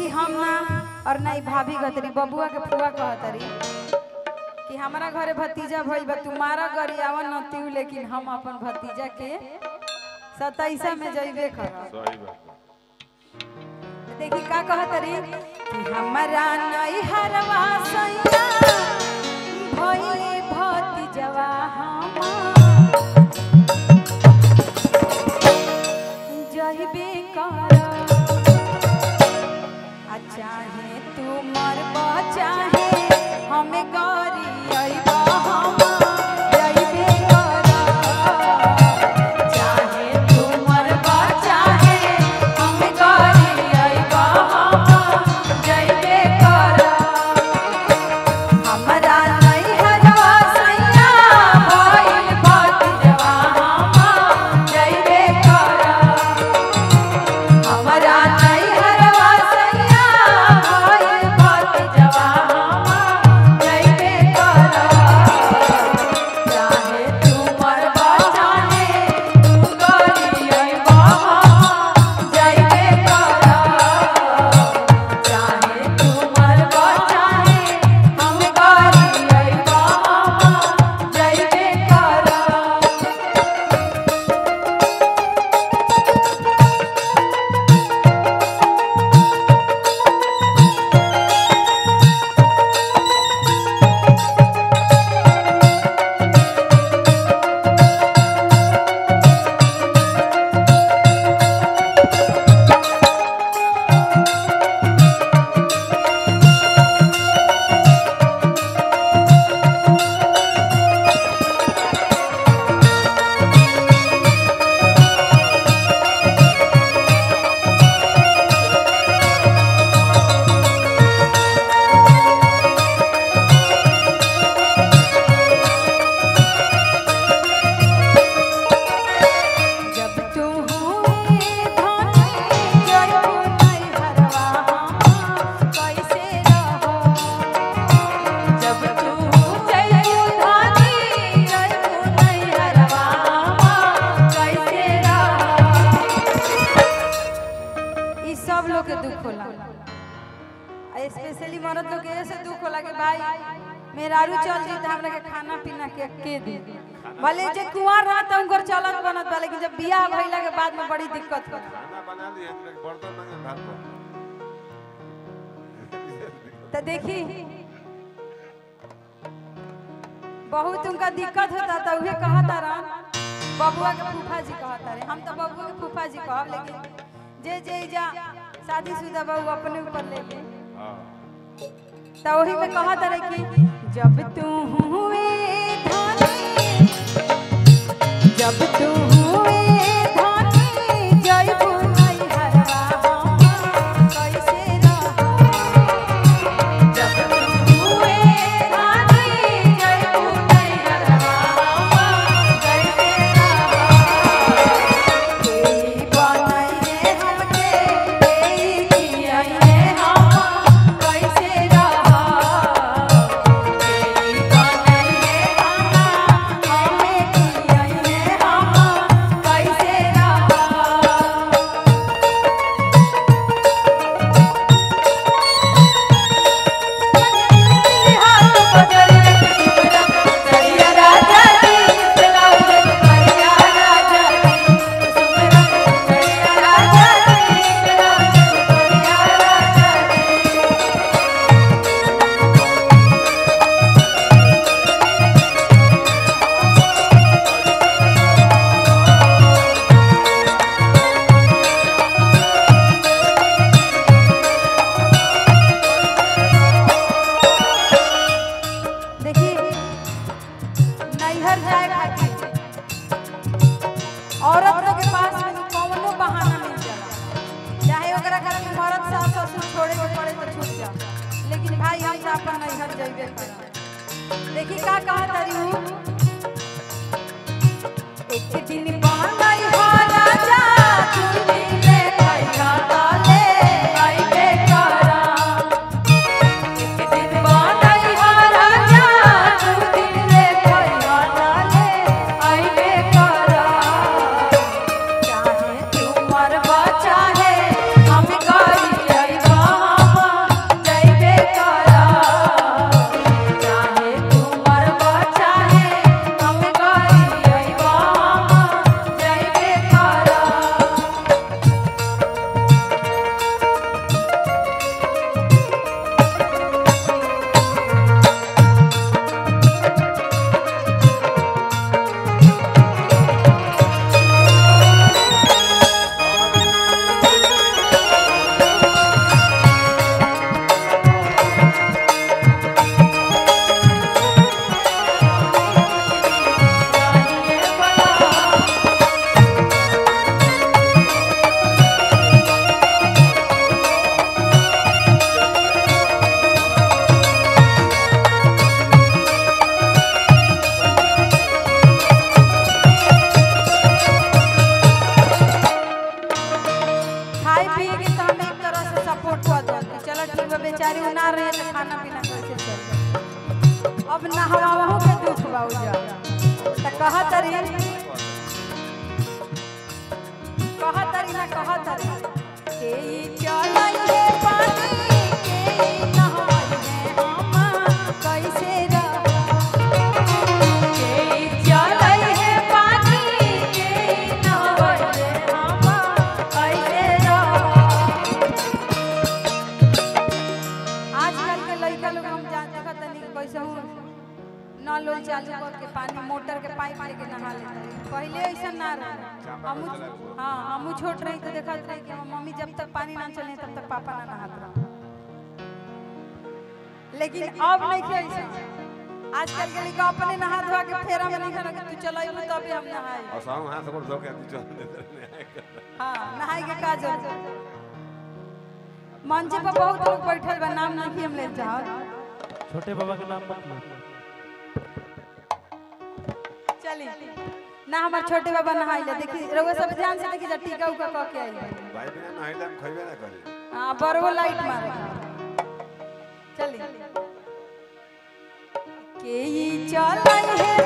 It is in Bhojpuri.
देखी हम ना और ना ई भाभी कहतरी बबुआ के फुआ कहतरी कि हमारा घरे भतीजा भइल बा तुम्हारा गरियावन नतीउ लेकिन हम अपन भतीजा के सताईसा में जइबे करब सही बात देखी का कहतरी कि हमरा नई हरवा सैया भइले भतीजवा हमार जइबे करब आ चाहे तू मरबा चाहे हमें गरी अइबा हम जइबे करब चाहे तू मरबा चाहे हमें गरी अइबा हम जइबे करब हमरा नैहरवा सैया भइल भतीजवा हम जइबे करब हमरा नैहरवा सैया भइल भतीजवा हम जइबे करब चाहे तू मरबा चाहे तू गरी अइबा हम जइबे करब चाहे तू मरबा चाहे हम गरी अइबा हम जइबे करब जब तू हुए धनी जइबू नैहरवा हम कैसे रहो जब तू जइबू धनी जइबू नैहरवा हम कैसे रहो ई सब लोग के दुख होला आ स्पेशली मर्द लोग के ऐसे दुख होला कि भाई मेहरारू चल जी त हमरा के खाना पीना के के दे भले जे कुंवार रहा त उनकर चलत बनत बा लेकिन जब बियाह भइला के बाद में बड़ी दिक्कत होला खाना बना लिए बर्तन मांगे भात पर त देखी बहुत उनका दिक्कत होता त उहे कहता रहन बबुआ के फूफा जी कहता रहे हम तो बबुआ के फूफा जी कहब लेकिन जे जे जा शादीशुदा बहू अपने ऊपर ले ले हाँ त वही में कहत रहे कि जब तू हुए धनी जब तू हुए धनी जइबू नैहरवा हम कैसे रहो जब तू हुए धनी जइबू नैहरवा हम कैसे रहो केई बनैले हमके केई कियैले हम कैसे रहो केई बनैले हम हमें कियैले हम कैसे रहो देखिए नैहर जाए खातिर औरत लोग के पास में कौनो बहाना मिल जाला चाहे ओकरा घर में मर्द सास ससुर छोड़े के पड़े तो छूट जा लेकिन भाई हम तो अपन नैहर जइबे करब देखी का कहा तारी हूँ एक दिन बनई हो राजा तू दिले खैया ताले आइबे करब एक दिन बनई हो राजा तू दिले खैया ताले आइबे करब चाहे तू मरबा चाहे हम गरी अइबा सुबह बेचारी उ ना रहे तो खाना पीना कैसे चल अब नहवावहू के दुख बा उजा त कहत रही कहत रही ना कहत रही के ई चलई हे पानी के ई नहाई हे हम कैसे रह के ई चलई हे पानी के ई नहाई हे हम कैसे रह आजकल के लड़का लोग हम जान देखत तनी कि कैसे हूँ नल उल चालू कर के पानी मोटर के पाइप लेके नहा लेते हैं। पहले ऐसा ना रहा हमू हाँ हमू छोट रही तो देखत रही कि हमर मम्मी जब तक पानी ना चले तब तक पापा ना नहात रहा लेकिन अब नहीं के ऐसा आजकल के लड़का अपने नहा धोआ के फेरा में नहीं कि तू चलाइबू तबे हम नहाई और साहू हाथ से धो के चल देते रहे हाँ नहाई के काज हो मंच पर बहुत लोग बैठल बा नाम नहीं हम ले जाओ छोटे बाबा के नाम मत लो चली ना हमार छोटे बाबा नहाई ले देखी रउआ सब ध्यान से देखी जा टीका उका क के आई भाई बिना नहाइले हम खइबे ना करी हां बरवो लाइट मारे चली के ई चलाई है